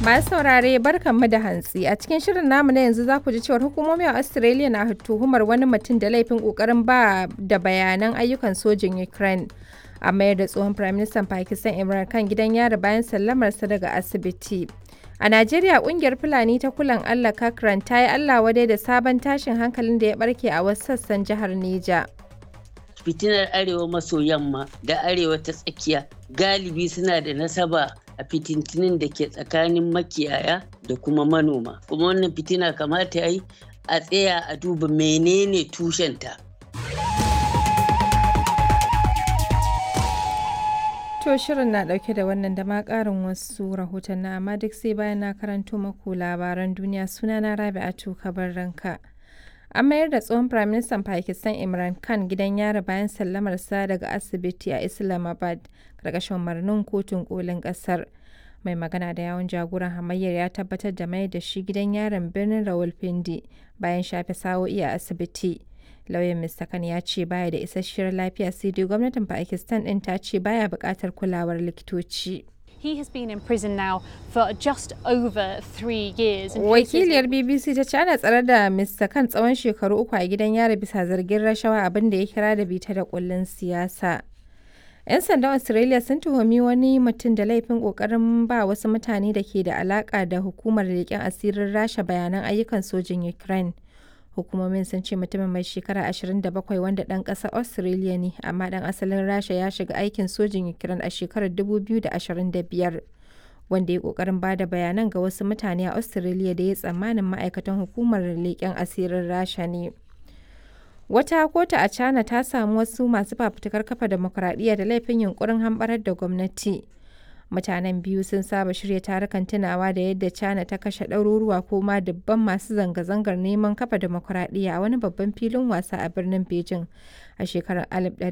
Masu saurare barkanmu da hantsi a cikin shirin namu na yanzu za ku ji cewar hukumomi a Australia na tuhumar wani mutum da laifin kokarin ba da bayanan ayyukan sojin Ukraine. A mayar da tsohon Firaministan Pakistan Imran Khan gidan yari bayan sallamarsa daga asibiti. A Najeriya kungiyar Fulani ta kulan Allah Kakran ta yi Allah wadai da sabon tashin hankalin da ya barke a wasu sassan jihar Neja. fitinar arewa maso yamma da arewa ta tsakiya galibi suna da nasaba a fitintinin da ke tsakanin makiyaya da kuma manoma kuma wannan fitina kamata ya yi a tsaya a duba menene tushenta To shirin na dauke da wannan da ma karin wasu rahoton na amma duk sai bayan na karanto maku labaran duniya sunana Rabi'atu kabar ranka. An mayar da tsohon Firaministan Pakistan Imran Khan gidan yari bayan sallamarsa daga asibiti a Islamabad karkashin umarnin kotun kolin kasar. Mai magana da yawon jagoran hamayyar ya tabbatar da mayar da shi gidan yaron birnin Rawalpindi bayan shafe sa'o'i a asibiti. Lauyan Mr. Khan ya ce baya da isasshiyar lafiya sai dai gwamnatin Pakistan ɗin ta ce baya buƙatar kulawar likitoci. He has been in prison now for just over three years. and cases Wakiliyar BBC ta ce ana tsare da Mr. Khan tsawon shekaru uku a gidan yari bisa zargin rashawa abin da ya kira da bita da kullun siyasa. 'Yan sandan Australia sun tuhumi wani mutum da laifin kokarin ba wasu mutane da ke da alaka da hukumar leƙen asirin rasha bayanan ayyukan sojin Ukraine. Hukumomin sun ce mutumin mai shekara 27 wanda ɗan ƙasar Australia ne, amma ɗan asalin rasha ya shiga aikin sojin Ukraine a shekarar 2025. wanda ya kokarin ba da bayanan ga wasu mutane a Australia da ya tsammanin ma'aikatan hukumar leƙen asirin Rasha ne. Wata kotu a China ta samu wasu masu fafutukar kafa demokuraɗiyya da laifin yunkurin hamɓarar da gwamnati. Mutanen biyu sun saba shirya tarukan tunawa da yadda China ta kashe ɗaruruwa ko ma dubban masu zanga-zangar neman kafa demokuraɗiyya a wani babban filin wasa a birnin Beijing a shekarar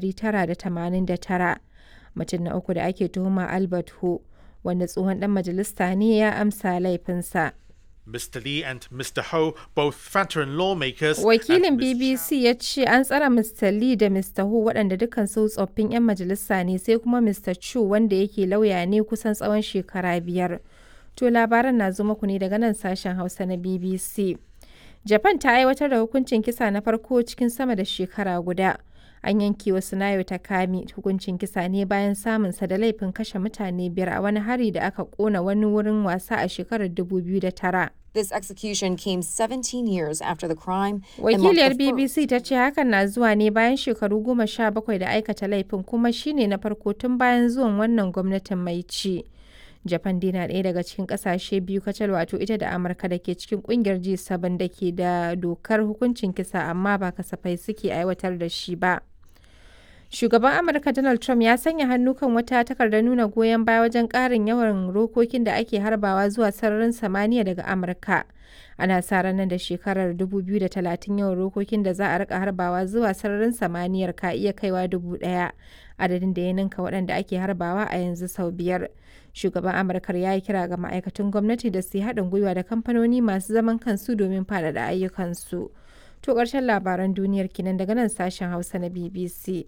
1989. Mutum na uku da ake tuhuma Albert Hu. wanda tsohon dan majalista ne ya amsa laifinsa. Mr. Lee and Mr. Ho, both veteran lawmakers. Wakilin and Ms. BBC ya ce an tsara Mr. Lee da Mr. Ho waɗanda dukkan su tsoffin 'yan majalisa ne sai kuma Mr. Chu wanda yake lauya ne kusan tsawon shekara biyar. To labaran na zo muku ne daga nan sashen Hausa na BBC. Japan ta aiwatar da hukuncin kisa na farko cikin sama da shekara guda. An yanke wa Sunayo Takami hukuncin kisa ne bayan samunsa da laifin kashe mutane biyar a wani hari da aka kona wani wurin wasa a shekarar 2009. This execution came 17 years after the crime. and marked Wakiliyar the first BBC ta ce hakan na zuwa ne bayan shekaru goma sha bakwai da aikata laifin kuma shine na farko tun bayan zuwan wannan gwamnatin mai ci. Japan dai na ɗaya daga cikin ƙasashe biyu kacal wato ita da Amurka da ke cikin ƙungiyar G7 da ke da dokar hukuncin kisa amma ba kasafai suke aiwatar da shi ba. Shugaban Amurka Donald Trump ya sanya hannu kan wata takardar nuna goyon baya wajen ƙarin yawan rokokin da ake harbawa zuwa sararin samaniya daga Amurka. Ana sa ranar da shekarar 2030 yawan rokokin da za a rika harbawa zuwa sararin samaniyar ka iya kaiwa dubu ɗaya, adadin da ya ninka waɗanda ake harbawa a yanzu sau biyar. Shugaban Amurkar ya yi kira ga ma'aikatan gwamnati da su yi haɗin gwiwa da kamfanoni masu zaman kansu domin faɗaɗa ayyukansu. To ƙarshen labaran duniyar kinan daga nan sashen Hausa na BBC.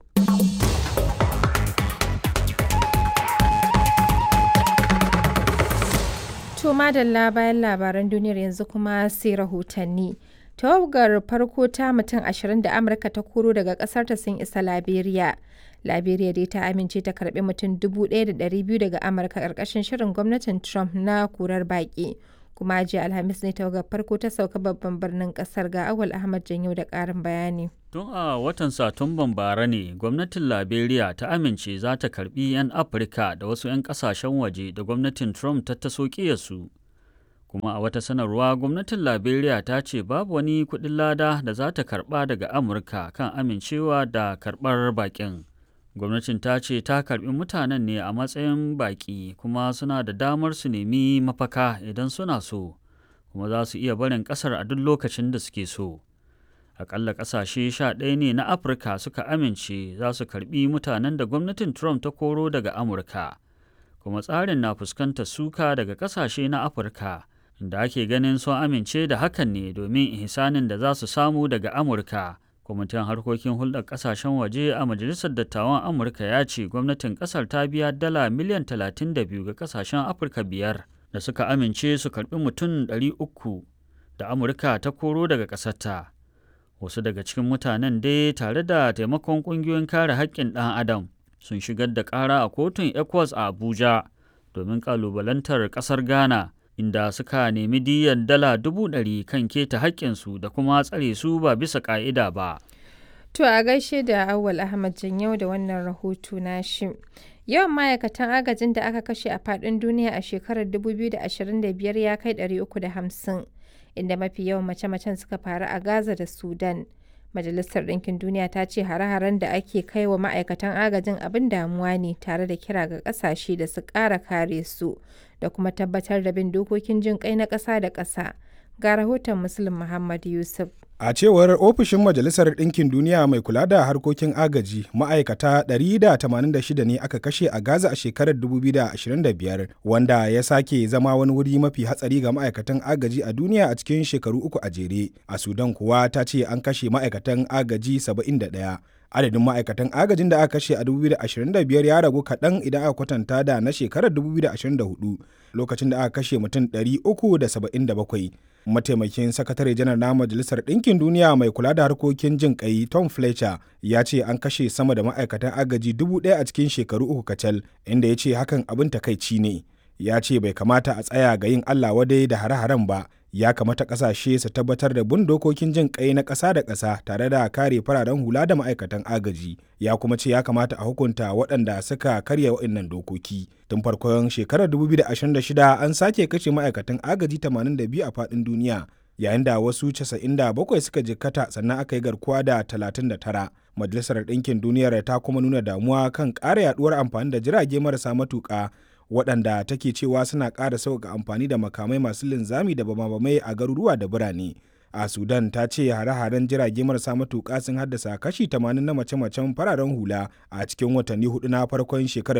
To madalla bayan labaran duniyar yanzu kuma sai rahotanni. Tawagar farko ta mutum ashirin da Amurka ta koro daga ƙasarta sun isa Liberia. Liberia dai ta amince ta karbi mutum 1,200 daga Amurka ƙarƙashin shirin gwamnatin Trump na kurar baƙi. Kuma jiya Alhamis ne tawagar farko ta sauka babban birnin ƙasar ga Awal Ahmad Janyo da ƙarin bayani. Tun a watan Satumban bara ne gwamnatin Liberia ta amince za ta karbi 'yan Afirka da wasu 'yan kasashen waje da gwamnatin Trump ta taso su. Kuma a wata sanarwa gwamnatin Liberia ta ce babu wani kuɗin lada da za ta karɓa daga Amurka kan amincewa da karɓar baƙin. Gwamnatin ta ce ta karɓi mutanen ne a matsayin baƙi kuma suna da damar su nemi mafaka idan suna so, kuma za su iya barin ƙasar a duk lokacin da suke so. akalla ƙasashe sha ɗaya ne na afirka suka amince za su karɓi mutanen da gwamnatin trump ta koro daga amurka kuma tsarin na fuskantar suka daga ƙasashe na afirka da ake ganin sun amince da hakan ne domin ihsanin da za su samu daga amurka kwamitin harkokin hulɗar ƙasashen waje a majalisar dattawan amurka ya ce gwamnatin ƙasar ta biya dala miliyan 32 ga ƙasashen afirka biyar da suka amince su karɓi mutum 300 da Amurka ta koro daga ƙasarta. Wasu daga cikin mutanen dai tare da taimakon ƙungiyoyin kare haƙƙin ɗan Adam sun shigar da ƙara a kotun ECOWAS a Abuja domin ƙalubalantar ƙasar Ghana inda suka nemi diyyar dala dubu ɗari kan keta haƙƙinsu da kuma tsare su ba bisa ƙa'ida ba. To a gaishe da Awal Ahmad Janyau da wannan rahoto nashi. Yawan ma'aikatan agajin da aka kashe a faɗin duniya a shekarar 2025 ya kai 350, inda mafi yawan mace-macen suka faru a Gaza da Sudan. Majalisar Ɗinkin Duniya ta ce hare-haren da ake kai wa ma'aikatan agajin abin damuwa ne tare da kira ga ƙasashe da su ƙara kare su da kuma tabbatar da bin dokokin jin kai na ƙasa da ƙasa. Ga rahoton Muslim Muhammad Yusuf. A cewar ofishin Majalisar Ɗinkin Duniya mai kula da harkokin agaji, ma'aikata 186 ne aka kashe a Gaza a shekarar 2025, wanda ya sake zama wani wuri mafi hatsari ga ma'aikatan agaji a duniya a cikin shekaru uku a jere. A Sudan kuwa ta ce an kashe ma'aikatan agaji 71. Adadin ma'aikatan agajin da aka kashe a 2025 ya ragu kaɗan idan aka kwatanta da na shekarar 2024, lokacin da aka kashe mutum 377. mataimakin sakatare janar na majalisar ɗinkin duniya mai kula da harkokin jin kai tom fletcher ya ce an kashe sama da ma'aikatan agaji dubu ɗaya a cikin shekaru uku kacal inda ya ce hakan abin takaici ne ya ce bai kamata a tsaya ga yin allah wadai da hare-haren ba ya kamata ƙasashe su tabbatar da bin dokokin jin kai na ƙasa da ƙasa tare da kare fararen hula da ma'aikatan agaji ya kuma ce ya kamata a hukunta waɗanda suka karya waɗannan dokoki tun farkon shekarar 2026 an sake kashe ma'aikatan agaji 82 a faɗin duniya yayin da wasu 97 suka jikkata sannan aka yi garkuwa da 39 majalisar ɗinkin duniyar ta kuma nuna damuwa kan ƙara yaduwar amfani da jirage marasa matuƙa waɗanda take cewa suna ƙara sauƙaƙa amfani da makamai masu linzami da bamabamai a garuruwa da birane a sudan ta ce hare-haren jirage marasa matuƙa sun haddasa kashi 80 na mace-macen fararen hula a cikin watanni hudu na farkon shekarar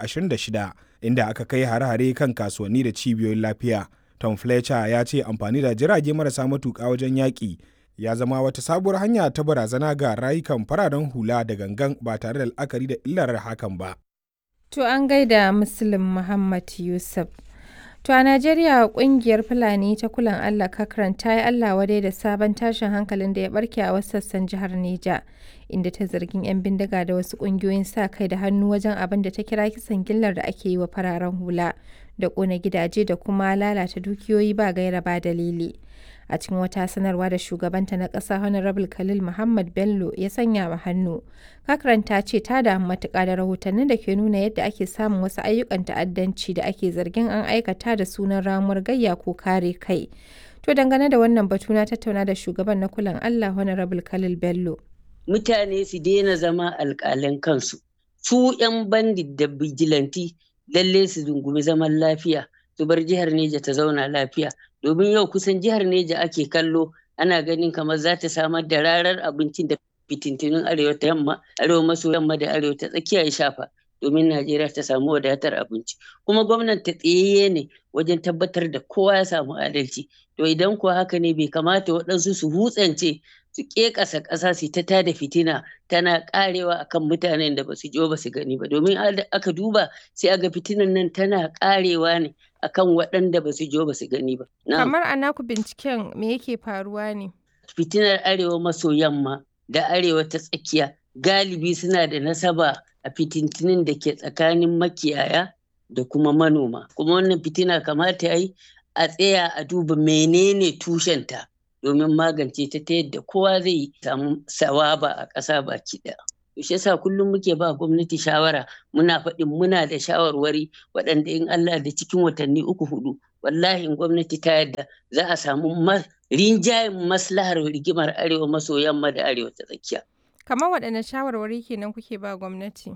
2026 inda aka kai hare-hare kan kasuwanni da cibiyoyin lafiya tom fletcher ya ce amfani da jirage marasa matuƙa wajen yaƙi ya zama wata sabuwar hanya ta barazana ga rayukan fararen hula da gangan ba tare da la'akari da illar hakan ba To an gaida Muslim Muhammad Yusuf. To a Najeriya kungiyar Fulani ta kulan Allah Kakran ta yi Allah wadai da sabon tashin hankalin da ya barke a wasu sassan jihar Neja, inda ta zargin 'yan bindiga da wasu kungiyoyin sa kai da hannu wajen abin da ta kira kisan gillar da ake yi wa fararen hula da ƙona gidaje da kuma lalata dukiyoyi ba gaira ba dalili. a cikin wata sanarwa da shugabanta na ƙasa honorable khalil muhammad bello ya sanya wa hannu kakran ta ce ta damu matuƙa da rahotannin da ke nuna yadda ake samun wasu ayyukan ta'addanci da ake zargin an aikata da sunan ramuwar gayya ko kare kai to dangane da wannan batu na tattauna da shugaban na kulan allah honorable khalil bello mutane su daina zama alƙalan kansu su 'yan bandit da bijilanti lalle su dungumi zaman lafiya su bar jihar neja ta zauna lafiya domin yau kusan jihar Neja ake kallo ana ganin kamar za ta samar da rarar abincin da fitintunin arewa ta yamma arewa maso yamma da arewa ta tsakiya ya shafa domin Najeriya ta samu wadatar abinci kuma gwamnati tsayayye ne wajen tabbatar da kowa ya samu adalci to idan kuwa haka ne bai kamata waɗansu su hutsance su ƙeƙasa ƙasa su ta tada fitina tana ƙarewa akan mutanen da ba su jo ba su gani ba domin aka duba sai aga fitinan nan tana ƙarewa ne akan waɗanda ba su jo ba su gani ba. Kamar a naku binciken me yake faruwa ne? Fitinar arewa maso yamma da arewa ta tsakiya galibi suna da nasaba a fitintinin da ke tsakanin makiyaya da kuma manoma. Kuma wannan fitina kamata ya yi a tsaya a duba menene tushenta domin magance ta ta yadda kowa zai samu sawaba a ƙasa baki ɗaya. shi yasa kullum muke ba gwamnati shawara muna faɗin muna da shawarwari waɗanda in Allah da cikin watanni uku hudu wallahi in gwamnati ta yadda za a samu rinjayen maslahar rigimar arewa maso yamma da arewa ta tsakiya. Kamar waɗanne shawarwari kenan kuke ba gwamnati?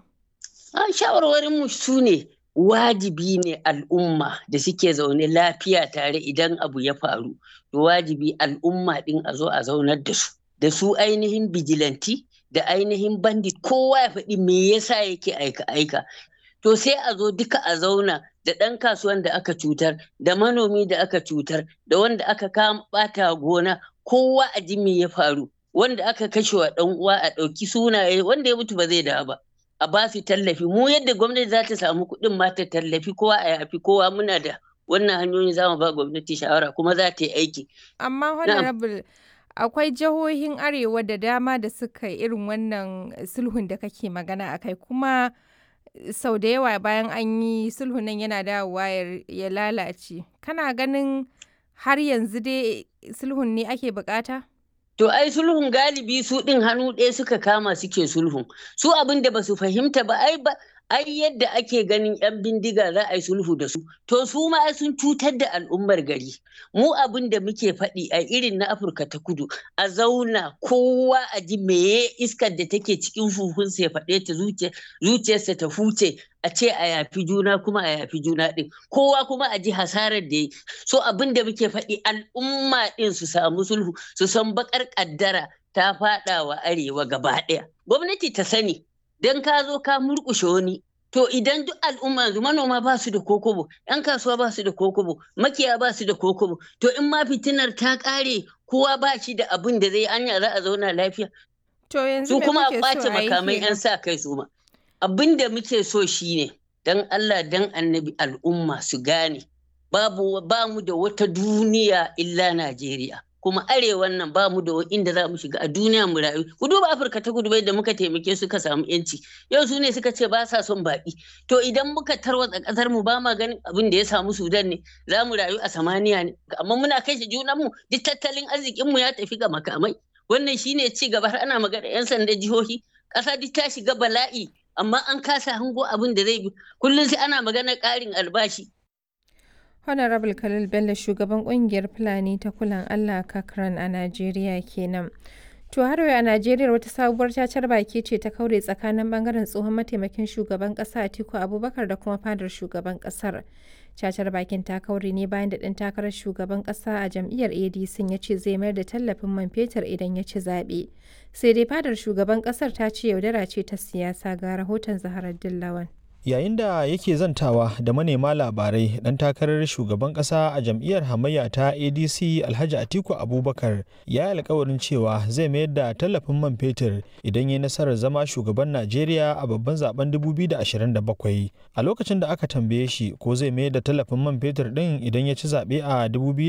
A shawarwarin mu su ne wajibi ne al'umma da suke zaune lafiya tare idan abu ya faru to wajibi al'umma ɗin a zo a zaunar da su da su ainihin bijilanti da ainihin bandit kowa ya faɗi me yasa yake aika-aika to sai a zo duka a zauna da ɗan kasuwan da aka cutar da manomi da aka cutar da wanda aka kama ɓata gona kowa a ji me ya faru wanda aka kashe wa ɗan uwa a ɗauki sunaye wanda ya mutu ba zai dawo ba a ba su tallafi mu yadda gwamnati za ta samu kuɗin ma ta tallafi kowa a yafi kowa muna da wannan hanyoyin za mu ba gwamnati shawara kuma za ta yi aiki Amma Honorable akwai jihohin Arewa da dama da suka yi irin wannan sulhun da kake magana a kai kuma sau da yawa bayan an yi sulhun nan yana dawowa ya- ya lalace. Kana ganin har yanzu dai sulhun ne ake bukata? To ai sulhun galibi su ɗin hannu ɗaya suka kama suke sulhun. Su abin da ba su fahimta ba ai ba ai yadda ake ganin 'yan bindiga za a yi sulhu da su. To su ma ai sun cutar da al'ummar gari. Mu abin da muke faɗi a irin na Afirka ta kudu a zauna kowa a ji meye iskar da take cikin huhunsa ya faɗe ta zuciya- zuciyarsa ta huce a ce a yafi juna kuma a yafi juna ɗin. Kowa kuma a ji hasarar da ya yi. So abin da muke faɗi al'umma ɗin su samu sulhu su san bakar ƙaddara ta faɗa wa arewa gaba ɗaya. Gwamnati ta sani don ka zo ka murƙushe wani. To idan duk al'umma yanzu manoma ba su da kokobo, 'yan kasuwa ba su da kokobo, makiya ba su da kokobo. To in ma fitinar ta ƙare kowa ba shi da abin da zai anya za a zauna lafiya. To yanzu Su me kuma a kuke ƙwace so a yi makamai 'yan kenan? sa kai su ma. Abin da muke so shine don Allah don annabi al'umma su gane babu ba mu da wata duniya illa Najeriya. Kuma arewan nan ba mu da inda za mu shiga a duniya mu rayu. Ku duba Afirka ta kudu bai da muka taimake suka samu yanci. Yau su ne suka ce ba sa son baƙi. To idan muka tarwatsa ƙasar mu ba ma ganin abin da ya samu Sudan ne za mu rayu a samaniya ne. Amma muna kashe junan mu duk tattalin arzikin mu ya tafi ga makamai. Wannan shine ci gaba har ana magana 'yan sanda jihohi. Ƙasa duk ta shiga bala'i amma an kasa hango abin da zai bi. Kullum sai ana magana ƙarin albashi. Honorable Khalil Bello shugaban kungiyar Fulani ta kulan Allah Kakran a Najeriya kenan. To har yau a Najeriya wata sabuwar cacar baki ce ta kaure tsakanin bangaren tsohon mataimakin shugaban kasa Atiku Abubakar da kuma fadar shugaban kasar. Cacar bakin ta kaure ne bayan da ɗan takarar shugaban kasa a jam'iyyar ADC ya ce zai mayar da tallafin man fetur idan ya ci zaɓe. Sai dai fadar shugaban kasar ta ce yaudara ce ta siyasa ga rahoton Zaharar Dillawan. yayin da yake zantawa da manema labarai dan takarar shugaban kasa a jam'iyyar hamayya ta adc alhaji atiku abubakar ya yi alkawarin cewa zai mayar da tallafin man fetur idan ya nasarar zama shugaban najeriya a babban zaben 2027 a lokacin da aka tambaye shi ko zai mayar da tallafin man fetur din idan ya ci zaɓe a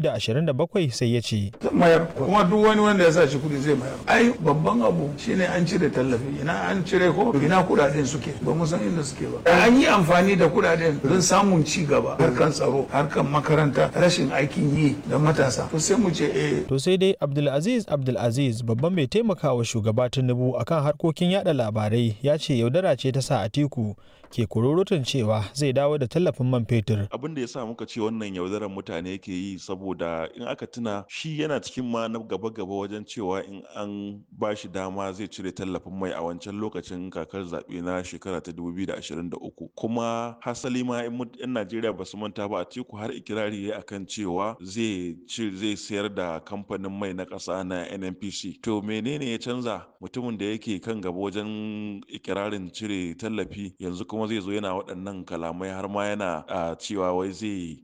2027 sai ya ce mayar kuma duk wani wanda ya sa shi kudi zai mayar ai babban abu shine an cire tallafi ina an cire ko ina kudaden suke ba mu san inda suke ba an yi amfani da kudaden don samun ci gaba harkan tsaro harkan makaranta rashin aikin yi da matasa to sai mu ce eh to sai dai abdulaziz abdulaziz babban mai taimakawa shugaba tinubu akan harkokin yada labarai ya ce yaudara ce ta sa atiku ke kururutun cewa zai dawo da tallafin man fetur abin da ya sa muka ce wannan yaudarar mutane ke yi saboda in aka tuna shi yana cikin ma na gaba-gaba wajen cewa in an ba shi dama zai cire tallafin mai a wancan lokacin kakar zaɓe na shekara ta 2023 kuma hasali ma in najeriya ba su manta ba a teku har ikirari ya akan cewa zai zai sayar da kamfanin mai na ƙasa na nnpc to menene ya canza mutumin da yake kan gaba wajen ikirarin cire tallafi yanzu kuma zai zo yana waɗannan kalamai har ma yana cewa wai zai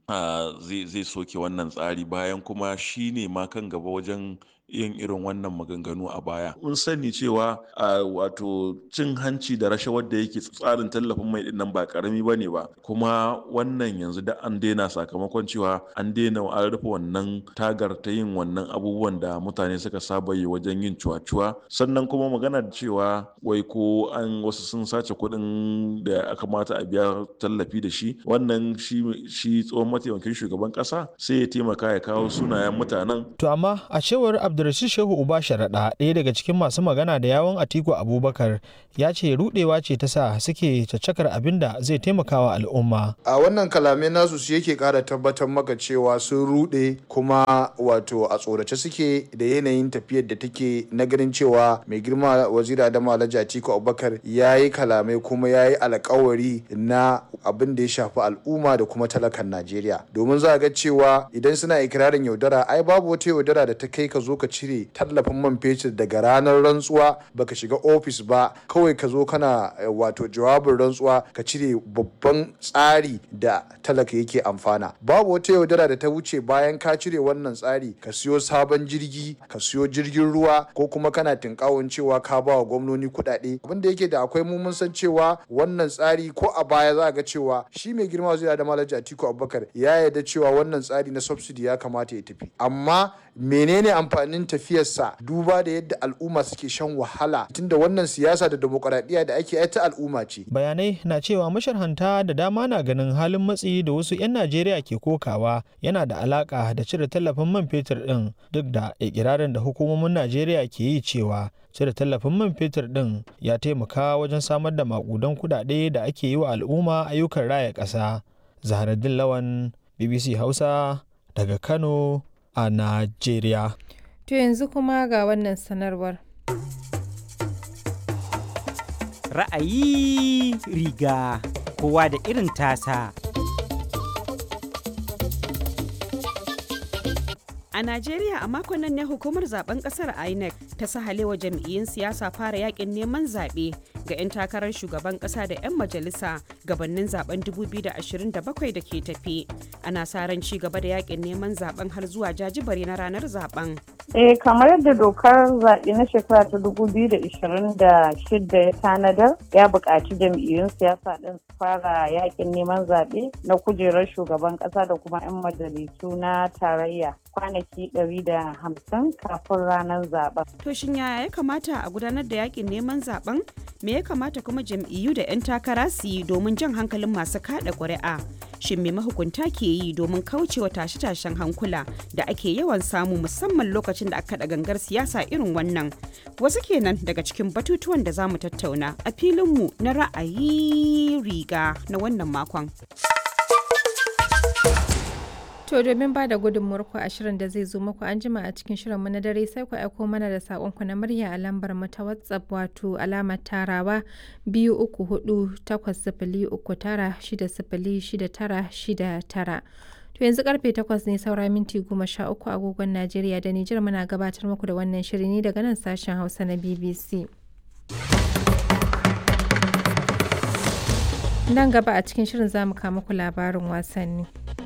zai soke wannan tsari bayan kuma shi ne ma kan gaba wajen yin irin wannan maganganu a baya. Mun sani cewa a wato cin hanci da rashawar da yake tsarin tallafin mai dinnan ba karami ba ne ba kuma wannan yanzu da an daina sakamakon cewa an daina an rufe wannan tagar ta yin wannan abubuwan da mutane suka saba yi wajen yin cuwa-cuwa sannan kuma magana cewa wai ko an wasu sun sace kuɗin da aka mata a biya tallafi da shi wannan shi tsohon mataimakin shugaban ƙasa sai ya taimaka ya kawo sunayen mutanen. To amma a cewar Abdul Abdulrashid Shehu Uba Sharaɗa ɗaya daga cikin masu magana da yawon Atiku Abubakar ya ce rudewa ce ta sa suke caccakar abin da zai taimakawa al'umma. A wannan kalamai nasu su yake ƙara tabbatar maka cewa sun rude kuma wato a tsorace suke da yanayin tafiyar da take na ganin cewa mai girma wazira da Alhaji Atiku Abubakar ya yi kalamai kuma ya yi alkawari na abin da ya shafi al'umma da kuma talakan Najeriya. Domin za a ga cewa idan suna ikirarin yaudara ai babu wata yaudara da ta kai ka zo ka cire tallafin man fetur daga ranar rantsuwa baka shiga ofis ba kawai ka zo kana wato jawabin rantsuwa ka cire babban tsari da talaka yake amfana babu wata yaudara da ta wuce bayan ka cire wannan tsari ka siyo sabon jirgi ka siyo jirgin ruwa ko kuma kana tinkawon cewa ka ba wa gwamnoni kuɗaɗe abin da yake da akwai mu mun san cewa wannan tsari ko a baya za ga cewa shi mai girma zai da malaji atiku abubakar ya yarda cewa wannan tsari na subsidy ya kamata ya tafi amma menene amfanin tafiyarsa duba da yadda al'umma suke shan wahala tunda wannan siyasa da demokuraɗiyya da ake ta al'umma ce bayanai na cewa masharhanta da dama na ganin halin matsi da wasu 'yan najeriya ke kokawa yana da alaka da cire tallafin man fetur din duk da ikirarin da hukumomin najeriya ke yi cewa cire tallafin man fetur din ya taimaka wajen samar da makudan kudade da ake yi wa al'umma ayyukan raya ƙasa zaharaddin lawan bbc hausa daga kano a najeriya To yanzu kuma ga wannan sanarwar. Ra'ayi riga kowa da irin tasa. A Najeriya a makon nan ne hukumar zaben kasar INEC ta sahalewa jam'iyyun siyasa fara yakin neman zaɓe ga 'yan takarar shugaban ƙasa da 'yan majalisa gabanin zaben 2027 da ke tafi. Ana sa ran ci gaba da yakin neman zaben har zuwa jajibare na ranar zaben. Eh kamar yadda dokar zaɓe na shekara ta 2026 ya tanadar ya buƙaci jam'iyyun siyasa ɗin su fara yakin neman zaɓe na kujerar shugaban ƙasa da kuma 'yan majalisu na tarayya kwanaki 150 kafin ranar zaben. To shin yaya ya kamata a gudanar da yakin neman zaben? Me ya kamata kuma jam'iyyu da 'yan takara su yi domin jan hankalin masu kada ƙuri'a? Shin me mahukunta ke yi domin kaucewa tashe-tashen hankula da ake yawan samu musamman lokacin da aka da gangar siyasa irin wannan? Wasu kenan daga cikin batutuwan da za mu tattauna a filinmu na ra'ayi riga na wannan makon. To domin ba da gudunmuwarku a shirin da zai zo muku an jima a cikin shirinmu na dare sai ku aiko mana da saƙonku na murya a lambar mu ta WhatsApp wato alamar tarawa biyu uku hudu takwas sifili uku tara shida sifili shida tara shida tara. To yanzu karfe takwas ne saura minti goma sha uku agogon Najeriya da Nijar muna gabatar muku da wannan shiri ne daga nan sashen Hausa na BBC. Nan gaba a cikin shirin za mu kawo muku labarin wasanni.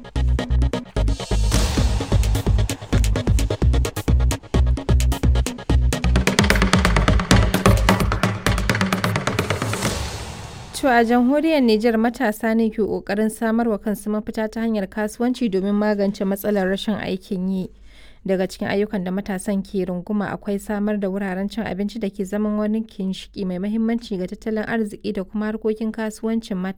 To a jamhuriyar Nijar matasa ne ke ƙoƙarin samarwa kansu mafita ta hanyar kasuwanci domin magance matsalar rashin aikin yi. Daga cikin ayyukan da matasan ke runguma akwai samar da wuraren cin abinci da ke zaman wani kinshiki mai mahimmanci ga tattalin arziki da kuma harkokin kasuwancin